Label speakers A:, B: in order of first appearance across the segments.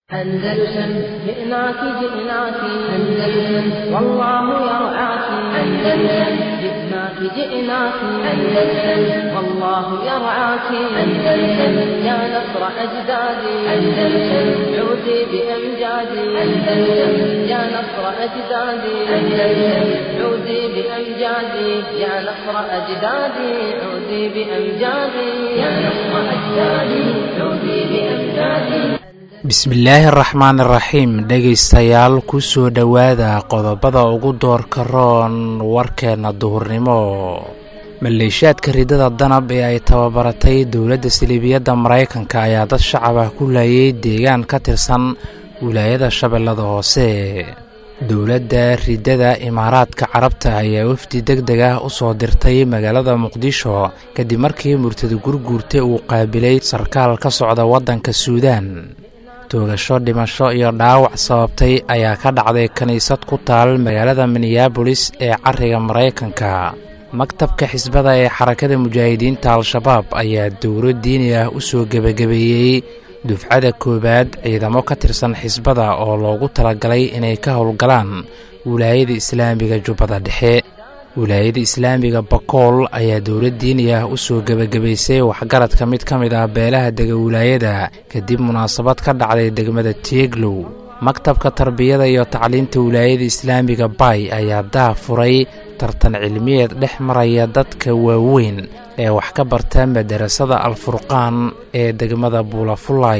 A: أندلسن جئناك جئناك أندلسن والله يرعاك أندلسن جئناك جئناك أندلسن والله يرعاك أندلسن يا نصر أجدادي أندلسن عودي بأمجادي أندلسن يا نصر أجدادي أندلسن عودي بأمجادي يا نصر أجدادي عودي بأمجادي يا نصر أجدادي عودي بأمجادي
B: bismillaahi araxmaan iraxiim dhegaystayaal ku soo dhowaada qodobada ugu doorka roon warkeenna duhurnimo maleeshaadka ridada danab ee ay tababaratay dowladda siliibiyadda maraykanka ayaa dad shacab ah ku laayay deegaan ka tirsan wilaayada shabeellada hoose dowladda ridada imaaraadka carabta ayaa wafdi deg deg ah u soo dirtay magaalada muqdisho kadib markii murtada gurguurta uu qaabilay sarkaal ka socda waddanka suudaan toogasho dhimasho iyo dhaawac sababtay ayaa ka dhacday kiniisad ku taal magaalada minneabolis ee cariga maraykanka maktabka xisbada ee xarakada mujaahidiinta al-shabaab ayaa dowlo diini ah u soo gebagabeeyey dufcada koowaad ciidamo ka tirsan xisbada oo loogu talagalay inay ka howlgalaan wilaayada islaamiga jubbada dhexe wilaayada islaamiga bakool ayaa dowlad diini ah u soo gebagabaysay waxgaradka mid ka mid ah beelaha dega wilaayada kadib munaasabad ka dhacday degmada tieglow maktabka tarbiyada iyo tacliinta wilaayada islaamiga bay ayaa daa furay tartan cilmiyeed dhex maraya dadka waaweyn ee wax ka barta madarasada alfurqaan ee degmada buulafulay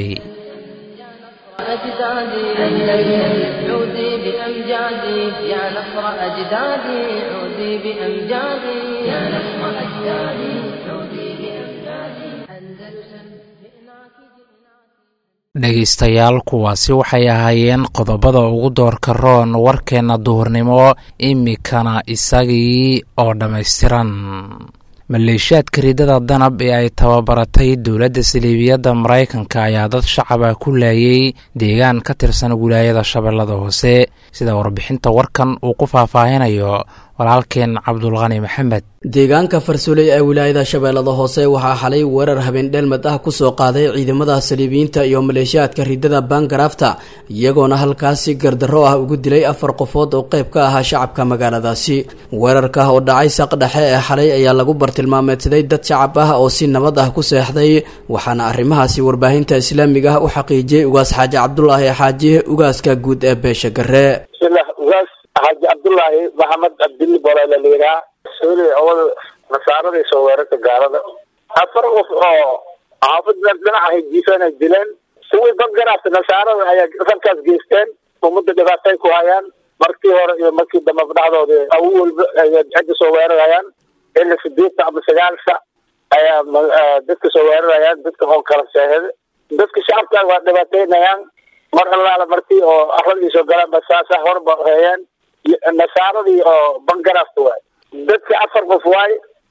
A: أجدادي أندلسن عودي بأمجادي يا نصر أجدادي عودي بأمجادي يا نصر أجدادي عودي بأمجادي أندلسن جئناك
B: dhegaystayaal kuwaasi waxay ahaayeen qodobada ugu doorka roon warkeenna duhurnimo imikana isagii oo dhammaystiran maleeshaadka ridada danab ee ay tababaratay dowladda siliibiyadda maraykanka ayaa dad shacab ah ku laayay deegaan ka tirsan wilaayada shabeellada hoose sida warbixinta warkan uu ku faahfaahinayo walaalkeen cabdulqani maxamed
C: deegaanka farsuley ee wilaayada shabeellada hoose waxaa xalay weerar habeendheelmad ah kusoo qaaday ciidamada saliibiyiinta iyo maleeshiyaadka ridada bangarafta iyagoona halkaasi gardarro ah ugu dilay afar qofood oo qayb ka ahaa shacabka magaaladaasi weerarka oo dhacay saq dhexe ee xalay ayaa lagu bartilmaameedsaday dad shacab ah oo si nabad ah ku seexday waxaana arrimahaasi warbaahinta islaamiga ah u xaqiijiyey ugaas xaaji cabdulaahi xaaji ugaaska guud ee beesha gare
D: xaaji cabdullaahi maxamed cabdilli boleela layidhaha suuli awal nasaaradii soo weerarta gaalada afar qof oo xaafad dhinaca jiifana dileen kuwii bangaraafta nasaarada ayaa rarkaas geysteen ummadda dhibaatay ku hayaan markii hore iyo markii dambe dhexdooda awo walba cidda soo weerarayaan xilli sideedta ama sagaalka ayaa dadka soo weerarayaan dadka oo kala seexda dadka shacabka waa dhibaateynayaan mar allaala markii oo aradii soo galaan ba saasa horba heeyaan nasaaradii oo bangaraafta waay dadka afar qof waay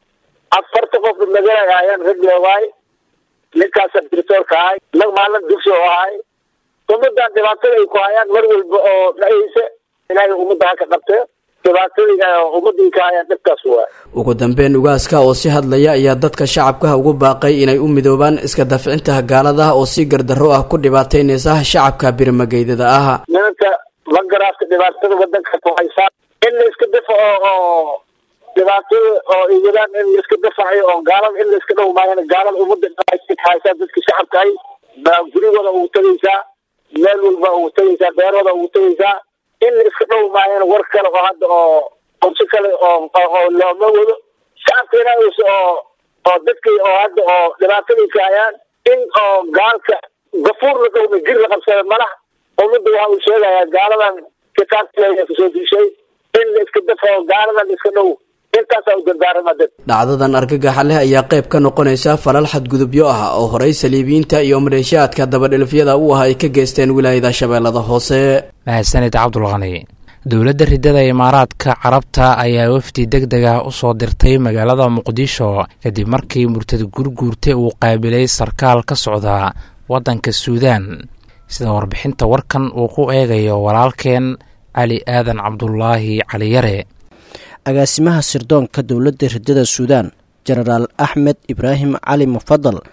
D: afarta qof magalay ahaayeen raggi waay ninkaasa diritoorka ahay nag maalin dugsi oo ahay ummadan dhibaatada ay ku hayaan mar walba oo dhacaysa ilaahay ummadda haka qabte dhibaatadii ummadii ka hayaan dhibkaas waay
C: ugu dambeyn ugaaska oo si hadlaya ayaa dadka shacabka ugu baaqay inay u midoobaan iska dafcinta gaalada oo si gardarro ah ku dhibaateynaysa shacabka birimageydada ah
D: nimanka bangaraafka dhibaatada wadanka ku haysaa in la iska dafaco oo dhibaatada oo iwadaan in la iska dafacayo oo gaalada in la iska dhow maayana gaalada ummadda haysaa dadka shacabkahay baa gurigooda ugu tegaysaa meel walba ugu tegaysaa beerooda ugu tegaysaa in la iska dhow maayana war kale oo hadda oo qorsho kale oo oo looma wado shacabkeena oo oo dadkii oo hadda oo dhibaatadii ka hayaan in oo gaalka gafuur la dhowma jir la qabsada malaha ummadda waxa uu sheegayaa gaaladan kitaabka kasoo dishay in la iska dafao gaaladan iska dhow intaasaa u dardaarama dad
C: dhacdadan argagaxa leh ayaa qayb ka noqonaysa falal xadgudubyo ah oo horey saliibiyiinta iyo maleeshiyaadka dabadhilifyada u ah ay ka geysteen wilaayada shabeellada hoose
B: mahadsanid cabdulqani dowladda ridada imaaraadka carabta ayaa wafdi deg deg ah u soo dirtay magaalada muqdisho kadib markii murtad gurguurta uu qaabilay sarkaal ka socda waddanka suudaan sida warbixinta warkan uu ku eegayo walaalkeen cali aadan cabdulaahi caliyare
E: agaasimaha sirdoonka dowladda ridada suudaan jenaraal axmed ibraahim cali mufadal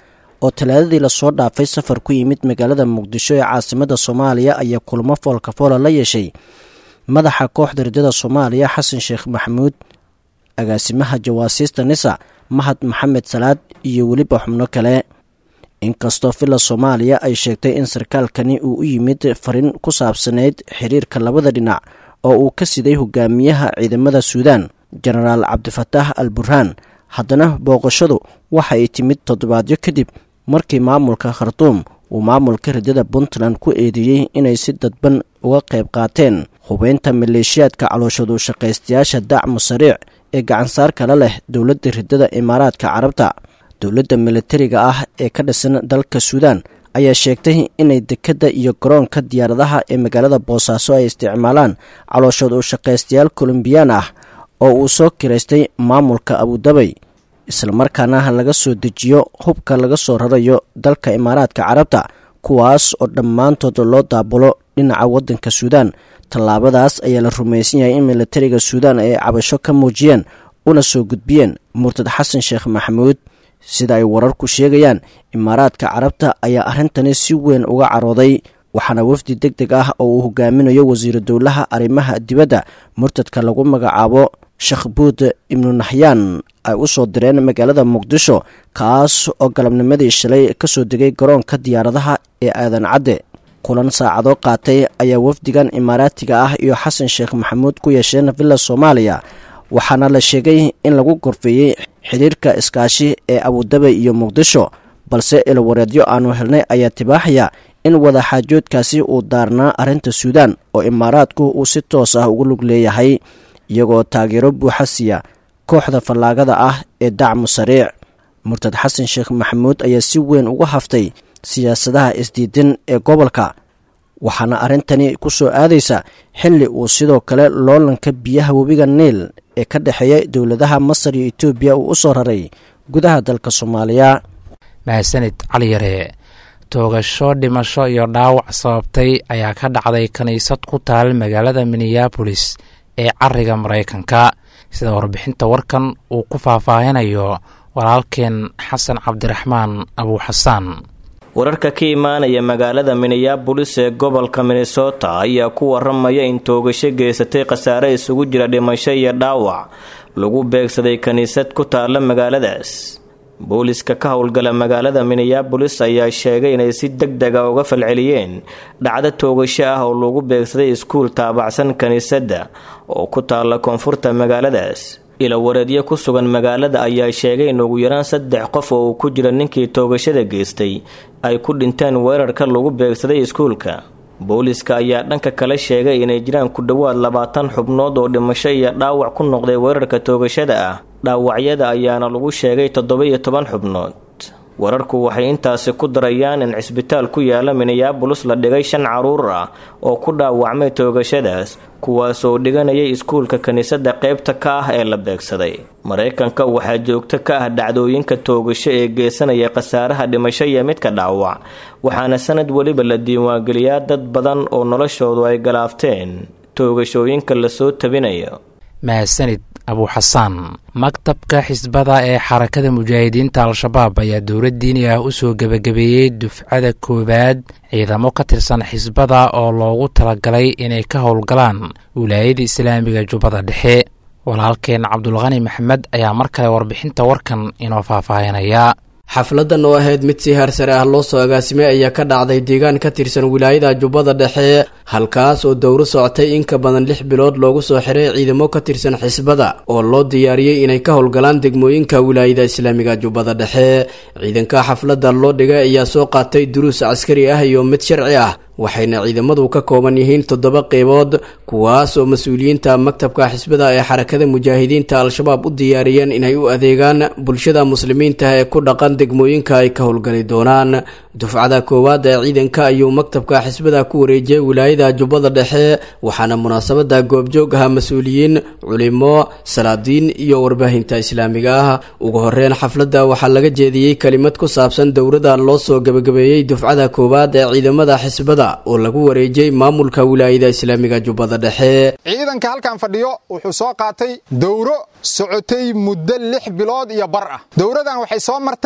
E: oo talaadadii lasoo dhaafay safar ku yimid magaalada muqdisho ee caasimada soomaaliya ayaa kulamo foolka foola la yeeshay madaxa kooxda riddada soomaaliya xasan sheekh maxamuud agaasimaha jawaasiista nisa mahad maxamed salaad iyo weliba xubno kale inkastoo villa soomaaliya ay sheegtay in sarkaalkani uu u yimid farin ku saabsaneyd xiriirka labada dhinac oo uu ka siday hogaamiyaha ciidamada suudaan jenaraal cabdifataax al burhaan haddana booqashadu waxa ay timid toddobaadyo kadib markii maamulka khartuum uu maamulka riddada puntland ku eedeeyey inay si dadban uga qayb qaateen hubeynta maleeshiyaadka calooshadu shaqaystayaasha dacmu sariic ee gacansaar kala leh dowladda riddada imaaraadka carabta dowladda militariga ah ee ka dhisan dalka suudaan ayaa sheegtay inay dekedda iyo garoonka diyaaradaha ee magaalada boosaaso ay isticmaalaan calooshood u shaqaystayaal kolombiyaan ah oo uu soo kiraystay maamulka abudabay islamarkaana laga soo dejiyo hubka laga soo rarayo dalka imaaraadka carabta kuwaas oo dhammaantood loo daabulo dhinaca waddanka suudaan tallaabadaas ayaa la rumaysan yahay in militariga suudaan ay cabasho ka muujiyeen una soo gudbiyeen murtad xasan sheekh maxamuud sida ay wararku sheegayaan imaaraadka carabta ayaa arrintani si weyn uga carooday waxaana wafdi deg deg ah oo uu hogaaminayo wasiiru dowlaha arrimaha dibadda murtadka lagu magacaabo shakhbuud ibnu naxyaan ay u soo direen magaalada muqdisho kaas oo galabnimadii shalay ka soo degay garoonka diyaaradaha ee aadan cadde kulan saacadoo qaatay ayaa wafdigan imaaraatiga ah iyo xasan sheekh maxamuud ku yeesheen villa soomaaliya waxaana la sheegay in lagu gorfeeyey xidhiirka iskaashi ee abudabay iyo muqdisho balse ilwareedyo aanu helnay ayaa tibaaxaya in wadaxaajoodkaasi uu daarnaa arrinta suudaan oo imaaraadku uu si toos ah ugu lug leeyahay iyagoo taageero buuxa siiya kooxda fallaagada ah ee dacmu sariic murtad xasan sheekh maxamuud ayaa si weyn uga haftay siyaasadaha isdiidan ee gobolka waxaana arrintani ku soo aadaysa xilli uu sidoo kale loolanka biyaha webiga niil ee ka dhexeeya dowladaha masar iyo etoobiya uu u soo raray gudaha dalka soomaaliya
B: mahadsanid cali yare toogasho dhimasho iyo dhaawac sababtay ayaa ka dhacday kiniisad ku taal magaalada minneabolis ee cariga maraykanka sida warbixinta warkan uu ku faahfaahinayo walaalkeen xasan cabdiraxmaan abuuxasaan
F: wararka ka imaanaya magaalada minneabolis ee gobolka minnesota ayaa ku waramaya in toogasho geysatay khasaare isugu jira dhimasho iyo dhaawac lagu beegsaday kiniisad ku taala magaaladaas booliska ka howlgala magaalada minneabolis ayaa sheegay inay si deg dega uga falceliyeen dhacdo toogasho ah oo lagu beegsaday iskuul taabacsan kiniisadda oo ku taala koonfurta magaaladaas ilawareedyo ku sugan magaalada ayaa sheegay in ugu yaraan saddex qof oo uu ku jira ninkii toogashada geystay ay ku dhinteen weerarka lagu beegsaday iskuulka booliska ayaa dhanka kale sheegay inay jiraan ku dhowaad labaatan xubnood oo dhimasho iyo dhaawac ku noqday weerarka toogashada ah dhaawacyada ayaana lagu sheegay toddoba-iyo toban xubnood wararku waxay intaasi ku darayaan in cisbitaal ku yaala minneabolis la dhigay shan caruur ah oo ku dhaawacmay toogashadaas kuwaas oo dhiganayay iskuulka kiniisadda qaybta ka ah ee la beegsaday maraykanka waxaa joogto ka ah dhacdooyinka toogasho ee geysanaya khasaaraha dhimasho iyo midka dhaawac waxaana sanad weliba la diiwaangeliyaa dad badan oo noloshoodu ay galaafteen toogashooyinka lasoo tabinayo
B: mahadsanid abuuxasaan maktabka xisbada ee xarakada mujaahidiinta al-shabaab ayaa dowlad diini ah usoo gebagabeeyey dufcada koowaad ciidamo ka tirsan xisbada oo loogu talagalay inay ka howlgalaan wilaayada islaamiga jubbada dhexe walaalkeen cabdulqani maxamed ayaa mar kale warbixinta warkan inoo faahfaahinaya
C: xafladan oo ahayd mid si heersare ah loo soo agaasimay ayaa ka dhacday deegaan ka tirsan wilaayada jubbada dhexe halkaas oo dowro socotay in ka badan lix bilood loogu soo xiray ciidamo ka tirsan xisbada oo loo diyaariyey inay ka howlgalaan degmooyinka wilaayada islaamiga jubbada dhexe ciidanka xafladda loo dhigay ayaa soo qaatay duruus caskari ah iyo mid sharci ah waxayna ciidamadu ka kooban yihiin toddoba qeybood kuwaas oo mas-uuliyiinta maktabka xisbada ee xarakada mujaahidiinta al-shabaab u diyaariyeen inay u adeegaan bulshada muslimiinta ee ku dhaqan degmooyinka ay ka howlgali doonaan dufcada koowaad ee ciidanka ayuu maktabka xisbada ku wareejiyey wilaayada jubbada dhexe waxaana munaasabada goobjoog aha mas-uuliyiin culimo salaadiin iyo warbaahinta islaamiga ah ugu horeyn xafladda waxaa laga jeediyey kelimad ku saabsan dowrada loo soo gebagabeeyey dufcada koowaad ee ciidamada xisbada oo lagu wareejiyey maamulka wilaayada islaamiga jubbada dhexe
G: ciidanka halkan fadhiyo wuxuu soo qaatay dowro socotay muddo lix bilood iyo bar ah dowradan waxay soo martay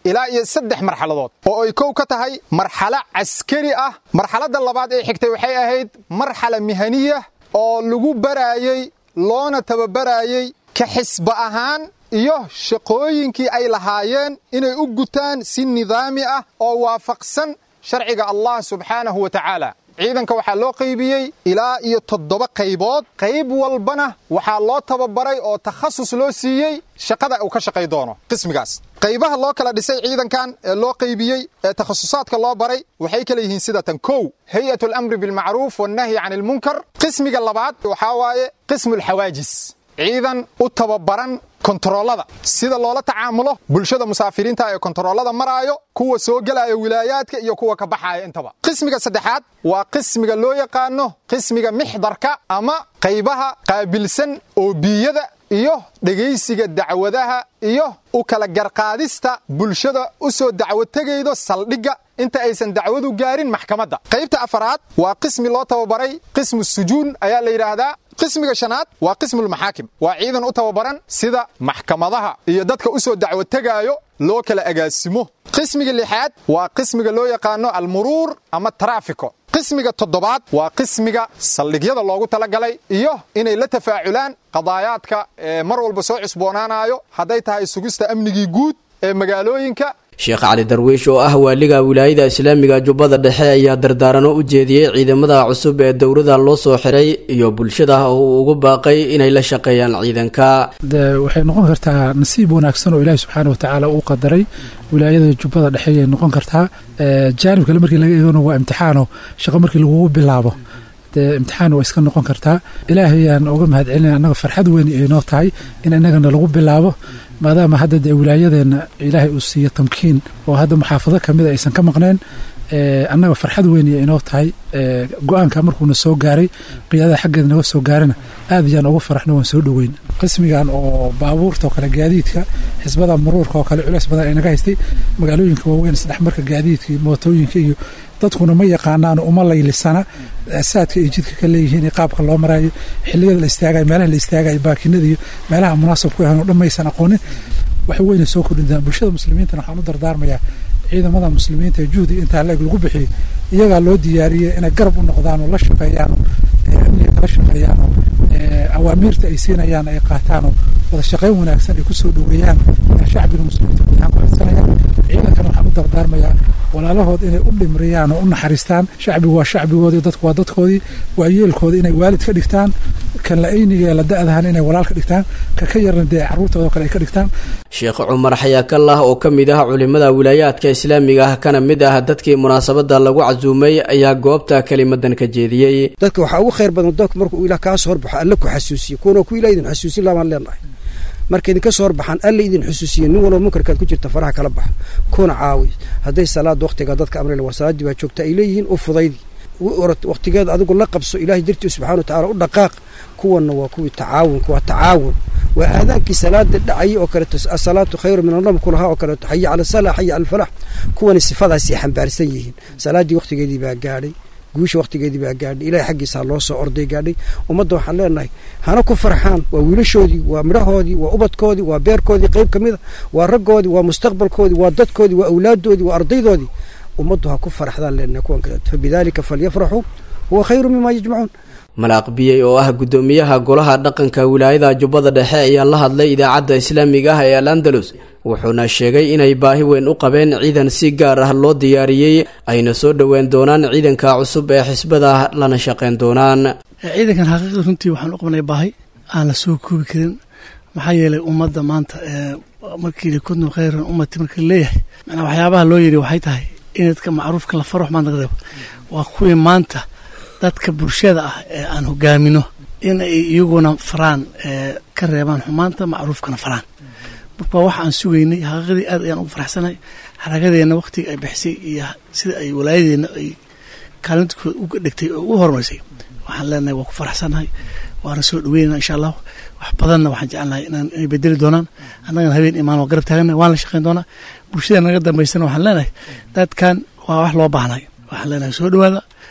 G: ilaa iyo saddex marxaladood oo ay kow ka tahay marxalo caskari ah marxaladda labaad ee xigtay waxay ahayd marxala mihaniya oo lagu baraayey loona tababaraayey ka xisba ahaan iyo shaqooyinkii ay lahaayeen inay u gutaan si nidaami ah oo waafaqsan sharciga allah subxaanahu wa tacaala ciidanka waxaa loo qaybiyey ilaa iyo toddoba qaybood qayb walbana waxaa loo tababaray oo takhasus loo siiyey shaqada uu ka shaqay doono qismigaas qaybaha loo kala dhisay ciidankan ee loo qaybiyey ee takhasusaadka loo baray waxay kala yihiin sida tan kow hay'at alamri bilmacruuf wannahyi can ilmunkar qismiga labaad waxaa waaye qismu alxawaajis ciidan u tababaran kontaroolada sida loola tacaamulo bulshada musaafiriinta ee kontaroolada maraayo kuwa soo gelaya wilaayaadka iyo kuwa ka baxaya intaba qismiga saddexaad waa qismiga loo yaqaano qismiga mixdarka ama qaybaha qaabilsan oobiyada iyo dhegaysiga dacwadaha iyo u kala garqaadista bulshada u soo dacwo tegaydo saldhigga inta aysan dacwadu gaarin maxkamadda qaybta afaraad waa qismi loo tababaray qismu sujuun ayaa la yidhaahdaa qismiga shanaad waa qismulmaxaakim waa ciidan u tababaran sida maxkamadaha iyo dadka u soo dacwo tegaayo loo kala agaasimo qismiga lixaad waa qismiga loo yaqaano almuruur ama taraafiko qismiga toddobaad waa qismiga saldhigyada loogu talagalay iyo inay la tafaaculaan qadaayaadka ee mar walba soo cusboonaanayo hadday tahay sugista amnigii guud ee magaalooyinka
C: sheekh cali darwiish oo ah waaliga wilaayada islaamiga jubbada dhexe ayaa dardaarano u jeediyey ciidamada cusub ee dowrada loo soo xiray iyo bulshada oo uu ugu baaqay inay la shaqeeyaan ciidanka
H: de waxay noqon kartaa nasiib wanaagsan oo ilaahi subxaana watacaala uu qadaray wilaayada jubbada dhexe ayay noqon kartaa jaanib kale markii laga eegona waa imtixaano shaqo markii lagugu bilaabo dee imtixaan waa iska noqon kartaa ilaahayaan uga mahad celinaya annaga farxad weyn ay noo tahay in innagana lagu bilaabo maadaama hadda dee wilaayadeenna ilaahay uu siiyo tamkiin oo hadda muxaafado kamida aysan ka maqneen annaga farxad weyn iyo inoo tahay go-aanka markuuna soo gaaray qiyaadada xaggeeda naga soo gaarana aad ayaan ugu faraxno waan soo dhoweyn qismigan oo baabuurta oo kale gaadiidka xisbada muruurka oo kale culeys badan ay naga haystay magaalooyinka waaweyn isdhexmarka gaadiidka iyo mootooyinka iyo dadkuna ma yaqaanaan uma laylisana saadka ay jidka ka leeyihiin qaabka loo maraayo xiliyada la istaagayo meelaha la istaagayo baakinada iyo meelaha munaasabku ahan oo dhan maysan aqoonin wax weyna soo kordhintaa bulshada muslimiintana waxaan u dardaarmayaa ciidamada muslimiinta ee juhdiga intaa leeg lagu bixiyey iyagaa loo diyaariyey inay garab u noqdaan oo la shaqeeyaanoo amniga kala shaqeeyaanoo awaamiirta ay siinayaan ay qaataanoo wada shaqayn wanaagsan ay kusoo dhoweeyaan shacbiga muslimiinta guud ahaan ku xidsanayaan ciidankana waxaan u dardaarmayaa walaalahood inay u dhimriyaan oo u naxariistaan shacbigu waa shacbigoodii dadku waa dadkoodii waa yeelkooda inay waalid ka dhigtaan kan la ayniga ee la da-dahan inay walaal ka dhigtaan ka ka yarna dee carruurtooda kale ay ka dhigtaan
C: sheekh cumar xayaakallah oo ka mid ah culimada wilaayaadka islaamiga ah kana mid ah dadkii munaasabada lagu casuumay ayaa goobta kelimadan ka jeediyey
I: dadka waxaa ugu khayr badan doonka markuu ilaah kaa soo horbaxo alle ku xasuusiyo kuwana ku ilah idin xasuusin laabaan leenahay marka idinka soo horbaxaan alle idin xusuusiya nin walba munkarkaad ku jirta faraha kala baxa kuna caawi hadday salaada waktiga dadka amrila waa salaaddii baa joogta ay leeyihiin u fudaydi waktigeeda adigu la qabso ilahay dartii subxana wa tacala u dhaqaaq kuwanna waa kuwii tacaawunka waa tacaawun waa aadaankii salaada dhacayay oo kaleeto asalaatu khayru min annam kulahaa oo kaleeto xaya cala sala xaya cala alfalax kuwani sifadaasay xambaarsan yihiin salaaddii waktigeedii baa gaadhay guusha waktigeedii baa gaadhay ilahay xaggiisa ha loo soo orday gaadhay ummadda waxaan leenahay hana ku farxaan waa wiilashoodii waa midhahoodii waa ubadkoodii waa beerkoodii qayb ka mid a waa raggoodii waa mustaqbalkoodii waa dadkoodii waa awlaaddoodii waa ardaydoodii ummaddu ha ku faraxdaan leenahay kuwan kale fabidaalika falyafraxuu huwa khayru mima yajmacuun
C: malaaq biyey oo ah guddoomiyaha golaha dhaqanka wilaayada jubbada dhexe ayaa la hadlay idaacadda islaamiga ah ee al andalus wuxuuna sheegay inay baahi weyn u qabeen ciidan si gaar ah loo diyaariyey ayna soo dhoween doonaan ciidanka cusub ee xisbada lana shaqayn doonaan
J: ciidankan xaqiiqda runtii waxaan u qabnay baahi aan la soo koobi karin maxaa yeelay ummadda maanta markii likuntum khayran ummati marka leeyahay macnaa waxyaabaha loo yidhi waxay tahay in dadka macruufka la faro xumaan laga reebo waa kuwii maanta dadka bulshada ah ee aan hogaamino in ay iyaguna faraan ka reebaan xumaanta macruufkana faraan marka waxa aan sugaynay xaqiiqadii aad ayaan ugu faraxsanahay xaragadeenna waktiga ay bixisay iyo sida ay walaayadeenna ay kaalintooda uga dhigtay oo u horumarisay waxaan leenahay waa ku faraxsanahay waana soo dhaweynana insha allahu wax badanna waxaan jecelnahay inay bedeli doonaan annagana habeen imaan waa garab taagana waan la shaqayn doonaa bulshada naga dambaysana waxaan leenahay dadkan waa wax loo baahnay waxaan leenahay soo dhawaada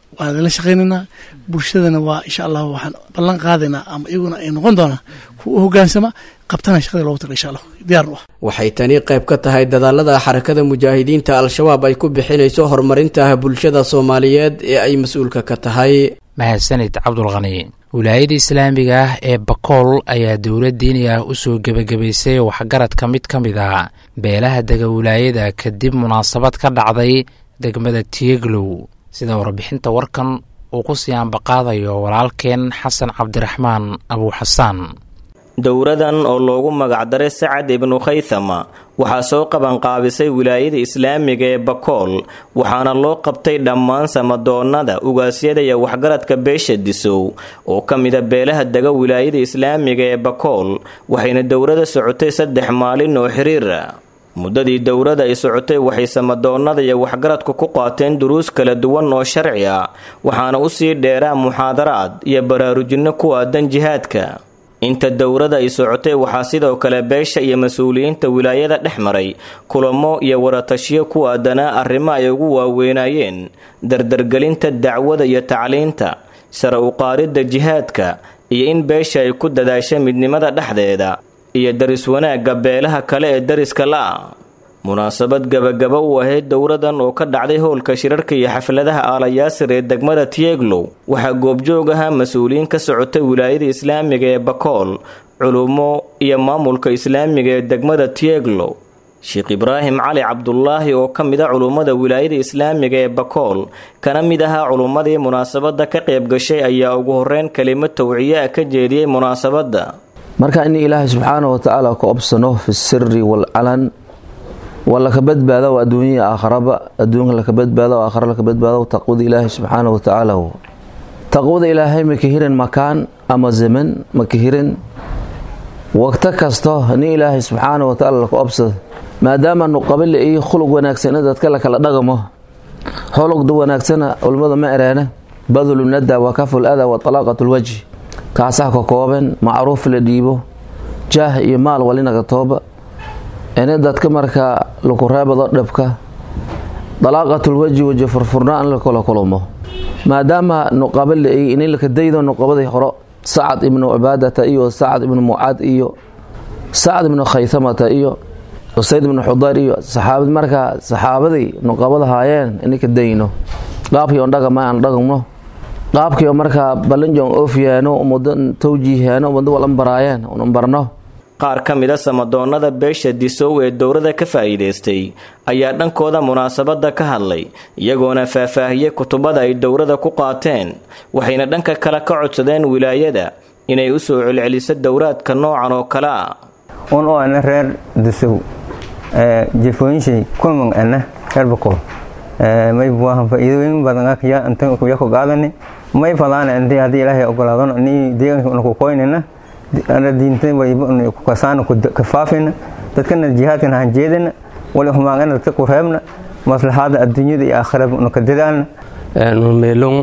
J: waan idinla shaqaynaynaa bulshadana waa insha allah waxaan ballan qaadaynaa ama iyaguna ay noqon doonaa kuwa u hogaansama qabtana shaqada loogu tala insha allah diyaarnu ah
C: waxay tani qayb ka tahay dadaalada xarakada mujaahidiinta al-shabaab ay ku bixinayso horumarinta bulshada soomaaliyeed ee ay mas-uulka ka tahay
B: mahadsanid cabdulqani wilaayada islaamiga ah ee bakool ayaa dowlad diini ah usoo gebagabaysay waxgaradka mid ka mid ah beelaha dega wilaayada kadib munaasabad ka dhacday degmada tieglow sida warbixinta warkan uu ku sii ambaqaadayo walaalkeen xasan cabdiraxmaan abuuxasaan
F: dowradan oo loogu magacdaray sacad ibnu khaythama waxaa soo qabanqaabisay wilaayada islaamiga ee bakool waxaana loo qabtay dhammaan samadoonnada ugaasyada iyo waxgaradka beesha disow oo ka mida beelaha dega wilaayada islaamiga ee bakool waxayna dowrada socotay saddex maalin oo xiriira muddadii dowrada ay socotay waxay samadoonnada iyo waxgaradku ku qaateen duruus kala duwan oo sharci ah waxaana usii dheeraa muxaadaraad iyo baraarujinno ku aadan jihaadka inta dowrada ay socotay waxaa sidoo kale beesha iyo mas-uuliyiinta wilaayada dhex maray kulamo iyo waratashiyo ku aadanaa arrimo ay ugu waaweynayeen dardargelinta dacwada iyo tacliinta sare u qaaridda jihaadka iyo in beesha ay ku dadaasha midnimada dhexdeeda iyo daris wanaagga beelaha kale ee dariska la-a munaasabad gabagaba u ahayd dowradan oo ka dhacday howlka shirarka iyo xafladaha aalayaasir ee degmada tieglow waxaa goobjoog ahaa mas-uuliyiin ka socotay wilaayada islaamiga ee bakool culummo iyo maamulka islaamiga ee degmada tieglow sheekh ibraahim cali cabdulaahi oo ka mid a culummada wilaayada islaamiga ee bakool kana mid ahaa culummadii munaasabadda ka qayb gashay ayaa ugu horeyn kelimo tawciye ah ka jeediyey munaasabadda
K: marka in ilaahay subxaana wa tacaala ku obsano fi siri waalcalan waa laka badbaado adduunya aakharaba adduunka laka badbaado aakhara laka badbaado taqwada ilaahay subxaana wa tacaala taqwada ilaahay maka hirin makaan ama zaman maka hirin waqto kasto nin ilaahay subxaana wa tacaala laka obsad maadaama nuqabale iyo khuluq wanaagsana dadka lakala dhaqamo xolugda wanaagsana culimmada ma ereena badlu nada wa kaful ada wa talaaqat lwajhi kaasaha ka kooban macruuf la dhiibo jaah iyo maal walinaga tooba ini dadka markaa laku reebado dhabka dalaaqatulwaji waji furfurnaan la kala kulmo maadaama nuqaba la-ey ini laka daydo nuqabadii horo sacad ibnu cibaadata iyo sacad ibnu mucaad iyo sacad ibnu khaytamata iyo usayd ibnu xudayr iyo saxaabad markaa saxaabadii nuqabada haayeen ini ka dayno qaabkii on dhagama aan dhagno qaabkii markaa balanjon ofyaano muddo tawjiihaano muddo walan baraayeen un barno
F: qaar ka mid a samadoonnada beesha disow ee dowrada ka faa'iidaystay ayaa dhankooda munaasabadda ka hadlay iyagoona faahfaahiyey kutubada ay dowrada ku qaateen waxayna dhanka kale ka codsadeen wilaayada inay u soo celceliso dowraadka noocan oo kale ah
L: un oo ana reer disow jefooyinshay kulmang ana reer bakool may buahan faa'iidooyin badan ya intan kuya ku qaadani may fadaana intii haddii ilaahay ogolaadon ni deegaanka una ku koynina ana diinta wayba ku kasaana ku kafaafina dadkana jihaadkan han jeedina wali humaagana dadka ku reebna maslaxaada adduunyada iyo aakhiraba una ka dadaalna
M: meelon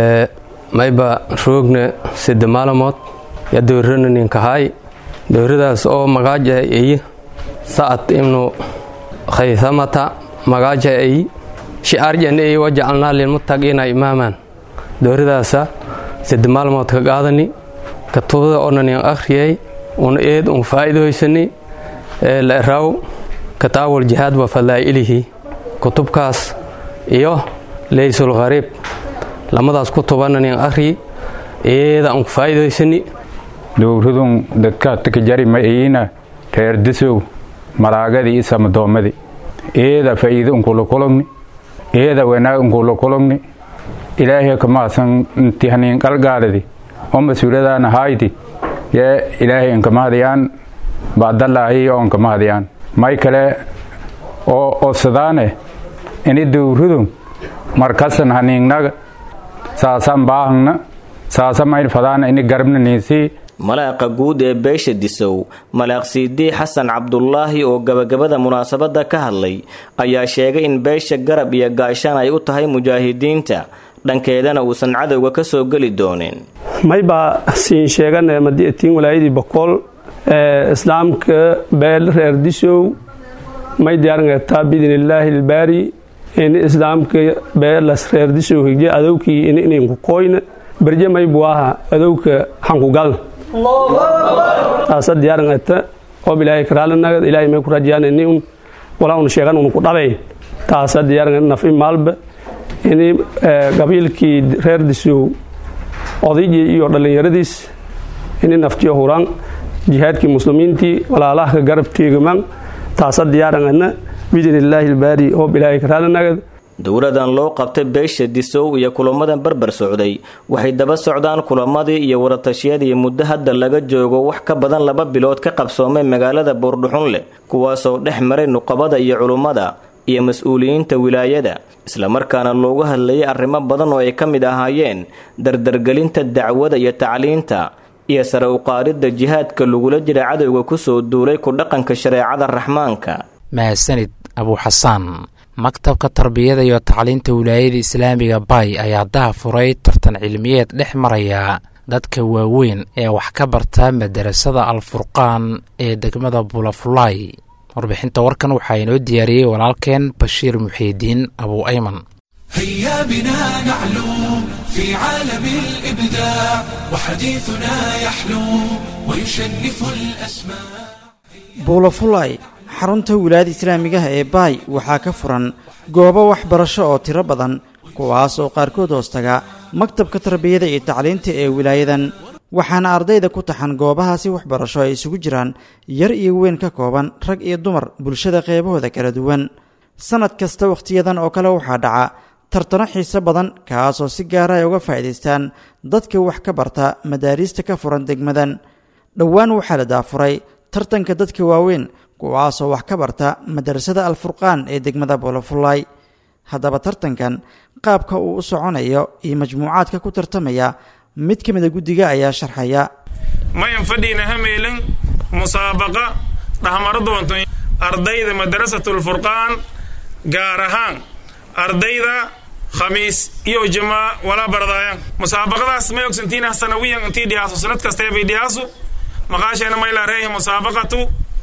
M: mayba roogna sida maalamood ya dowrana ninkahaay dowradaas oo magaaja ay sa'ad ibnu khaysamata magaaja ay shi'aarjan ay wajacalnaa lilmuttaqiina imaaman dowradaasa sida maalmood ka qaadani katubada onanin akhriyay una eed un faa'iidoysani laraw kataawal jihaad wa fadaa'ilihi kutubkaas iyo leysul khariib lamadaas kutubananin akhri eeda un faa'iidoysani
N: dowradun dadkaadka jari ma iina reer disow malaagadii iyo samadoomadii eeda faa'iido unkula kulogni eeda wanaag unkula kulogni ilaahay kamaasan intihanin qalgaaladi oo mas-uuladaana haaydi yee ilaahay inkamahadiyaan baadalaahi oo inkamahadiyaan may kale oo osadaane ini dowradu markasan haniignaga saasan baahangna saasa mayn fadaana ini garabna niisii
F: malaaqa guud ee beesha disow malaaq siidii xasan cabdulaahi oo gabagabada munaasabadda ka hadlay ayaa sheegay in beesha garab iyo gaashaan ay u tahay mujaahidiinta dhankeedana uusan cadowga ka soo geli doonin
O: may baa siin sheegana madiatiin walaayadii bokool ee islaamka beel reer disow may diyaarinkartaa biidn illaahi ilbaari in islaamka beelas reer disow higje adowkii in ininku koyna berje may buu ahaa adowka hanku galna taasa diyaarangata qob ilaahay karaalinagad ilaahay may ku rajayaan ini un walaa un sheegan un ku dhabay taasa diyaaranga naf i maalba ini qabiilkii reer disow odaygii iyo dhallinyaradiis ini naftiyo huraan jihaadkii muslimiintii walaalaha ka garab teegamaan taasa diyaarangana biidn illaahi ilbaari hoob ilaahay karaalinagad
F: dowladan loo qabtay beesha disow iyo kulamadan barbar socday waxay daba socdaan kulamadii iyo waratashiyadii muddo hadda laga joogo wax ka badan laba bilood ka qabsoomay magaalada buurdhuxunle kuwaasoo dhex maray nuqabada iyo culummada iyo mas-uuliyiinta wilaayada islamarkaana loogu hadlayay arrimo badan oo ay ka mid ahaayeen dardargelinta dacwada iyo tacliinta iyo sare uqaaridda jihaadka lagula jira cadowga kusoo duulay ku dhaqanka shareecada raxmaanka
B: mahadsanid abuuxasaan maktabka tarbiyada iyo tacliinta wilaayada islaamiga bay ayaa daha furay tartan cilmiyeed dhex maraya dadka waaweyn ee wax ka barta madarasada alfurqaan ee degmada bulafulay warbixinta warkan waxaa inoo diyaariyey walaalkeen bashiir muxiidiin abuu ayman
P: هيا بنا نعلو في عالم الإبداع وحديثنا يحلو ويشنف الأسماء
Q: buulafulay xarunta wilaayada islaamigaha ee baay waxaa ka furan goobo waxbarasho oo tiro badan kuwaas oo qaarkood hoostaga maktabka tarbiyada iyo tacliinta ee wilaayadan waxaana ardayda ku taxan goobahaasi waxbarasho ay isugu jiraan yar iyo weyn ka kooban rag iyo dumar bulshada qeybahooda kala duwan sannad kasta wakhtiyadan oo kale waxaa dhaca tartano xiise badan kaasoo si gaara ay uga faa'iidaystaan dadka wax ka barta madaariista ka furan degmadan dhowaan waxaa la daafuray tartanka dadka waaweyn kuwaasoo wax ka barta madarasada alfurqaan ee degmada boolofulay haddaba tartankan qaabka uu u soconayo iyo majmuucaadka ku tartamaya mid ka mida guddiga ayaa sharxaya
R: mayan fadhiina hameelin musaabaqa dhahmaro doonto ardayda madarasatulfurqaan gaar ahaan ardayda khamiis iyo jamaa walaa bardaayan musaabaqadaas may ogsantiina sanawiyan intii dhiyaaso sanad kasteebay dhiyaasu maqaasheena mayla reehi musaabaqatu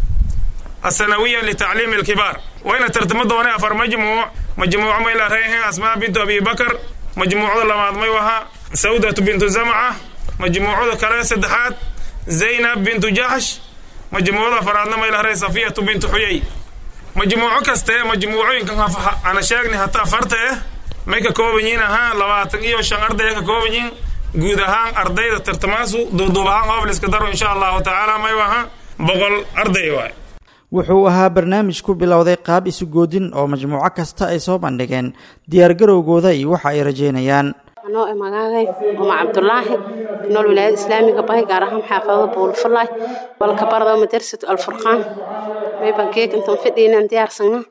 R: السنوية لتعليم الكبار وين ترتمد دوني أفر مجموع مجموعة ميلا ريها أسماء بنت أبي بكر مجموعة لما ميوها سودة بنت زمعة مجموعة كلا سدحات زينب بنت جحش مجموعة فرادنا ميلا ري صفية بنت حيي مجموعة كسته مجموعة كان أنا شاغني حتى فرته ميكا كوبنين ها لواتن إيو شان أرضي كوبنين guud ahaan ardayda tartamaasu duuduub ahaan qoob la iska daro insha allahu tacaala maywaha boqol arday waay
Q: wuxuu ahaa barnaamij ku bilowday qaab isu goodin oo majmuuco kasta ay soo bandhigeen diyaargarowgooda iyo waxa ay rajeynayaan
S: anoo e magaagay uma cabdulaahi nool wilaayada islaamiga bahay gaar ahaan xaafadada buulfulay walka bardo madrasatu alfurqaan mayban geeg intan fidhiinan diyaarsana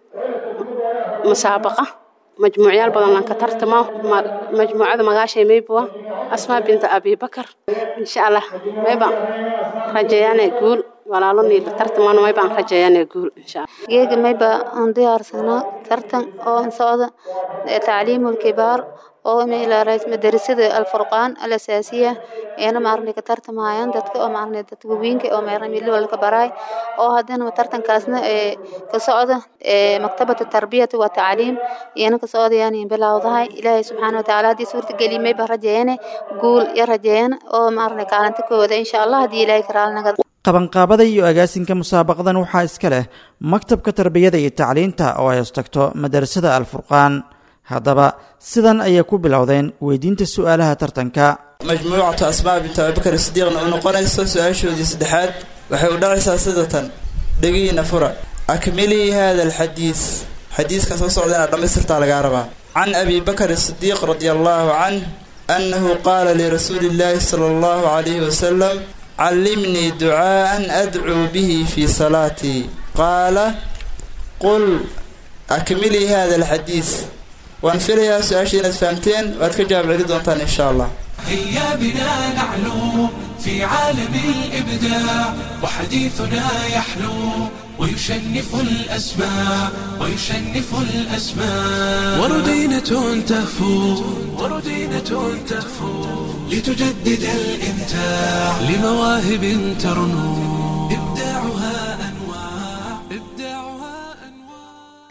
S: musaabaqa majmuucyaal badan lan ka tartamo majmuucada magaashay maybuwa asmaa binta abibakar insha allah mayban rajeeyane guul walaalo niila tartaman maybaan rajeeyane guul insha allah
T: geega mayba aan diyaarsanaa tartan oo socda tacliimu lkibaar oo meelaarays madarasada alfurqaan alasaasiya eena maarnay ka tartamayaan dadka oo maarnay dadka waweynka oo meerna milo walka baraay oo haddana tartankaasna ee ka socda ee maktabada tarbiyata wa tacliim eena ka socdayaan bilowdahay ilaahay subxaana watacaala haddii suurta geli mayba rajeeyane guul ya rajeeyana oo maarnay kaalinta kooda insha allah haddii ilaahay karaalnaga
Q: qabanqaabada iyo agaasinka musaabaqadan waxaa iska leh maktabka tarbiyada iyo tacliinta oo ay hostagto madarasada alfurqaan haddaba sidan ayay ku bilowdeen weydiinta su'aalaha tartanka
U: majmuucatu asmaa bintu abibakar sidiiqna u noqonayso su-aashoodii saddexaad waxay u dhacaysaa sidatan dhegihiina fura akmilii hada alxadiis xadiiska soo socda inaad dhammaystirtaa lagaa rabaa can abi bakr sidiiq radia allahu canh annahu qaala lirasuuli illaahi sala allahu calayhi wasalam callimnii ducaa'an adcuu bihi fii salaatii qaala qul akmilii hada alxadiis waan filayaa su-aashii inaad fahamteen waad ka jawaab celi doontaan insha allah
P: هيا بنا نعلو في عالم الإبداع وحديثنا يحلو ويشنف الأسماء ويشنف الأسماء وردينة تهفو وردينة تهفو لتجدد الإمتاع لمواهب ترنو إبداعها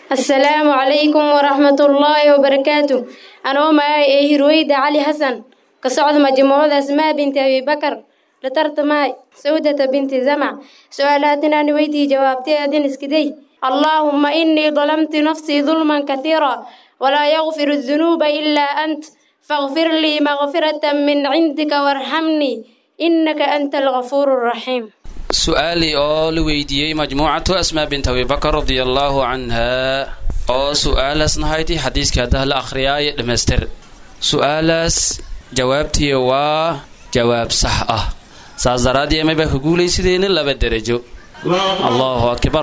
A: السلام عليكم ورحمة الله وبركاته أنا معي إيه رويدة علي حسن كصعد مجموعة أسماء بنت أبي بكر لترت معي سودة بنت زمع سؤالاتنا نويدي جوابتي أدين اسكدي اللهم إني ظلمت نفسي ظلما كثيرا ولا يغفر الذنوب إلا أنت فاغفر لي مغفرة من عندك وارحمني إنك أنت الغفور الرحيم
V: su-aalii oo la weydiiyey majmuucatu asmaa bint abibakar radia allaahu canhaa oo su-aalaasna hayti xadiiskii haddaha la akhriyaaye dhammaystir su-aalaas jawaabtii waa jawaab sax ah saas daraadii ama baa ka guulaysideyna laba derajo allahu akbar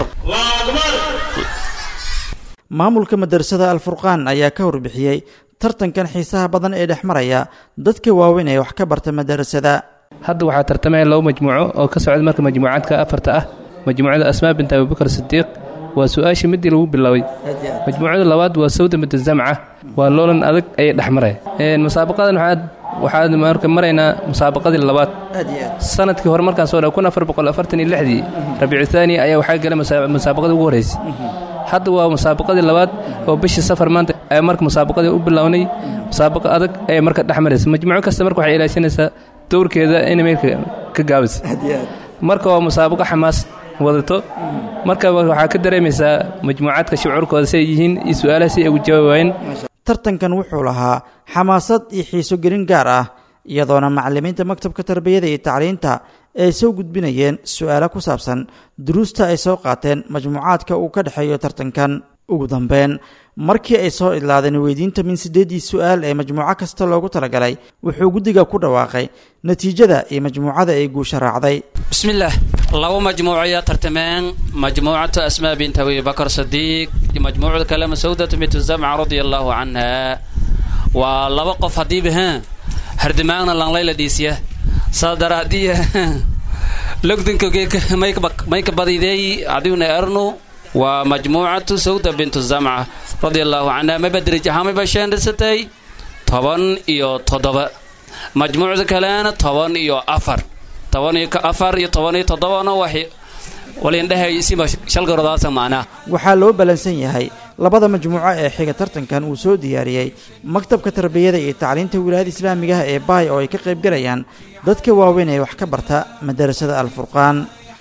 Q: maamulka madarasada alfurqaan ayaa ka warbixiyey tartankan xiisaha badan ee dhex maraya dadka waaweyn ee wax ka barta madarasada
W: hadda waxaa tartamaya laba majmuuco oo ka socda marka majmuucaadka afarta ah majmuucada asmaa bint abubakar sidiiq waa su-aashii midii lagu biloaway majmuucada labaad waa sawda bint zamca waa loolan adag ayay dhex maraya musaabaqadan waxaad waxaad marka maraynaa musaabaqadii labaad sanadkii hore markaan soo dha kun afar boqol afartan iyo lixdii rabiicu thaani ayaa waxaa galay musaabaqadii ugu horreysay hadda waa musaabaqadii labaad oo bishii safar maanta ayaa marka musaabaqadii u bilownay musaabaqa adag ayay marka dhex maraysa majmuuco kasta marka waxay ilaashanaysaa dowrkeeda inay meelka ka gaabisa marka waa musaabaqo xamaas wadato marka waxaa ka dareemaysaa majmuucaadka shucuurkooda si ay yihiin iyo su-aalaha si ay ugu jawaabayeen
Q: tartankan wuxuu lahaa xamaasad iyo xiiso gelin gaar ah iyadoona macalimiinta maktabka tarbiyada iyo tacliinta ay soo gudbinayeen su-aalo ku saabsan duruusta ay soo qaateen majmuucaadka uu ka dhexeeyo tartankan ugu dambeyn markii ay soo idlaadeen weydiinta min siddeeddii su-aal ee majmuuco kasta loogu talagalay wuxuu guddiga ku dhawaaqay natiijada iyo majmuucada ay guusha raacday
V: bismillaah laba majmuuco ayaa tartameen majmuucatu asmaa bint abibakar sadiiq iyo majmuucada kale masawdatu bintu zamca radia allaahu canha waa laba qof haddiiba ha hardimaagna lanlayla dhiisya saa daraadiya logdinka mayka badideey adiguna ernu waa majmuucatu sawda bintu zamca radia allaahu canha mayba derij ahaan mayba sheendhisatay toban iyo toddoba majmuucda kalena toban iyo afar toban iyo afar iyo toban iyo toddobana waxay walindhehay siba shalgarodaasa macnaa
Q: waxaa loo ballansan yahay labada majmuuco ee xiga tartankan uu soo diyaariyey maktabka tarbiyada iyo tacliinta wilaayada islaamigaha ee baay oo ay ka qaybgalayaan dadka waaweyn ee wax ka barta madarasada alfurqaan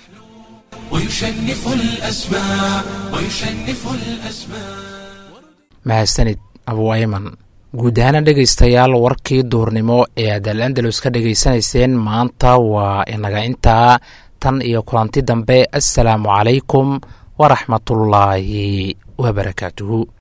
P: ويشنف الأسماء ويشنف الأسماء
B: mahadsanid abu ayman guud ahaana dhegaystayaal warkii duurnimo ee aad al andalus ka dhegaysanayseen maanta waa inaga intaa tan iyo kulanti dambe assalaamu calaykum waraxmatullaahi wabarakaatuhu